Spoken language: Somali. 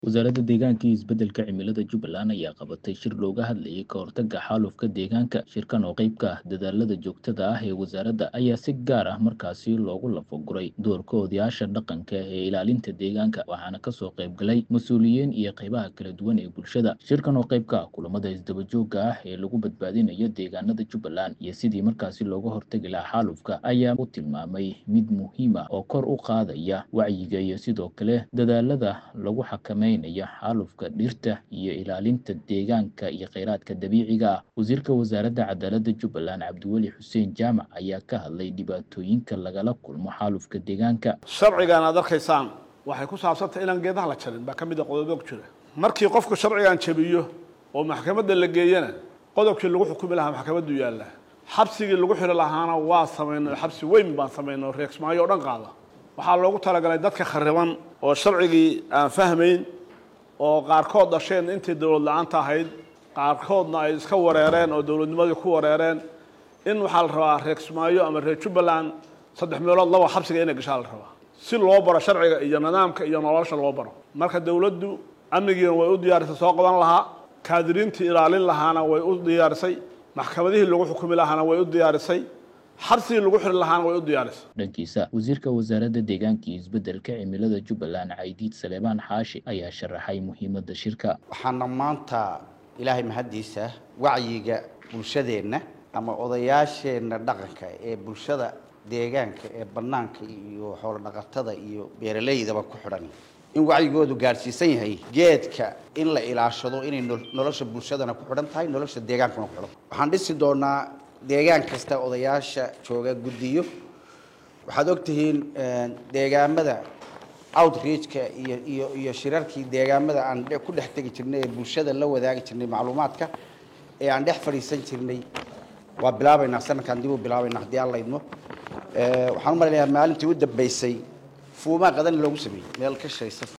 Wasaaradda Deegaanka iyo Isbeddelka Cimilada Jubbaland ayaa qabatay shir looga hadlayay ka hortagga xaalufka deegaanka. Shirkan oo qayb ka ah dadaallada joogtada ah ee wasaaradda ayaa si gaar ah markaasi loogu lafaguray doorka odayaasha dhaqanka ee ilaalinta deegaanka, waxaana ka soo qayb galay mas'uuliyiin iyo qaybaha kala duwan ee bulshada. Shirkan oo qayb ka ah kulamada isdaba joogga ah ee lagu badbaadinayo deegaanada Jubbaland iyo sidii markaasi looga hortagi lahaa xaalufka, ayaa u tilmaamay mid muhiim ah oo kor u qaadaya wacyiga iyo sidoo kale dadaallada lagu xakameynayo xaalufka dhirta iyo ilaalinta deegaanka iyo kheyraadka dabiiciga ah. Wasiirka Wasaaradda Cadaaladda Jubbaland Cabdiweli Xuseen Jaamac ayaa ka hadlay dhibaatooyinka lagala kulmo xaalufka deegaanka. sharcigan aad arkaysaan waxay ku saabsantahay inaan geedaha la jarin baa ka mid a qodobo ku jira markii qofku sharcigan jabiyo oo maxkamadda la geeyana qodobkii lagu xukumi lahaa maxkamaddu yaalla xabsigii lagu xiri lahaana waa samaynay xabsi weyn baan samaynay reegsmaayo oo dhan qaada waxaa loogu talagalay dadka khariban oo sharcigii aan fahmayn oo qaarkood dhasheen intii dowlad la-aanta ahayd qaarkoodna ay iska wareereen oo dowladnimadii ku wareereen in waxaa la rabaa reegsmaayo ama reer jubbaland saddex meelood laba xabsiga inay gashaa la rabaa si loo baro sharciga iyo nidaamka iyo nolosha loo baro marka dowladdu amnigiina way u diyaarisay soo qaban lahaa kaadiriintii ilaalin lahaana way u diyaarisay maxkamadihii lagu xukumi lahaana way u diyaarisay xabsigii lagu xiri lahaana way u diyaarisay dhankiisa wasiirka wasaaradda deegaanka iyo isbeddelka cimilada jubbaland caydiid saleebaan xaashi ayaa sharaxay muhiimadda shirka waxaana maanta ilaahay mahaddiisa wacyiga bulshadeenna ama odayaasheenna dhaqanka ee bulshada deegaanka ee bannaanka iyo xoolo dhaqatada iyo beeraleydaba ku xidhan in wacyigoodu gaadhsiisan yahay geedka in la ilaashado inay nolosha bulshadana ku xidhan tahay nolosha deegaankana ku xidhan waxaan dhisi doonaa deegaan kasta odayaasha jooga guddiyo waxaad ogtihiin deegaamada outreachka iyo iyo iyo shirarkii deegaamada aan ku dhex tegi jirnay ee bulshada la wadaagi jirnay macluumaadka ee aan dhex fadhiisan jirnay waa bilaabaynaa sanadkan dib u bilaabaynaa haddii aan laydmo waxaan u malaynayaa maalintii u dambeysay fuumaa qadan loogu sameeyey meel ka shaysa